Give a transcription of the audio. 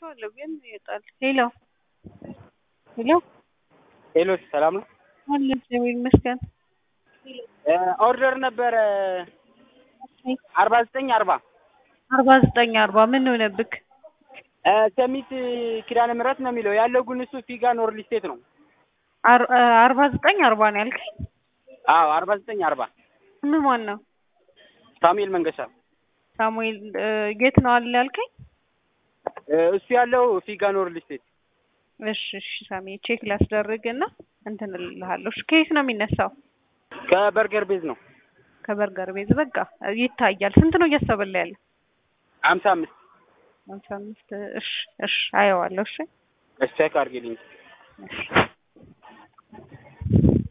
አይቼዋለሁ ግን ይወጣል። ሄሎ ሄሎ ሄሎ ሰላም ነው? አለ እግዚአብሔር ይመስገን። ኦርደር ነበረ አርባ ዘጠኝ አርባ አርባ ዘጠኝ አርባ ምን ሆነብክ? ሰሚት ኪዳነ ምህረት ነው የሚለው ያለው ግን እሱ ፊጋ ኖርል ስቴት ነው። አር- አርባ ዘጠኝ አርባ ነው ያልከኝ? አዎ አርባ ዘጠኝ አርባ ምን ማን ነው? ሳሙኤል መንገሻ ሳሙኤል እ፣ የት ነው አለ ያልከኝ? እሱ ያለው ፊጋ ኖርል ስቴት እሺ እሺ ሳሚ ቼክ ላስደርግ እና እንትን እልልሃለሁ። እሺ ከየት ነው የሚነሳው? ከበርገር ቤዝ ነው ከበርገር ቤዝ በቃ ይታያል። ስንት ነው እያሰበላ ያለ? ሀምሳ አምስት ሃምሳ አምስት እሺ እሺ አየዋለሁ። እሺ እሺ ቼክ አድርጌልኝ እሺ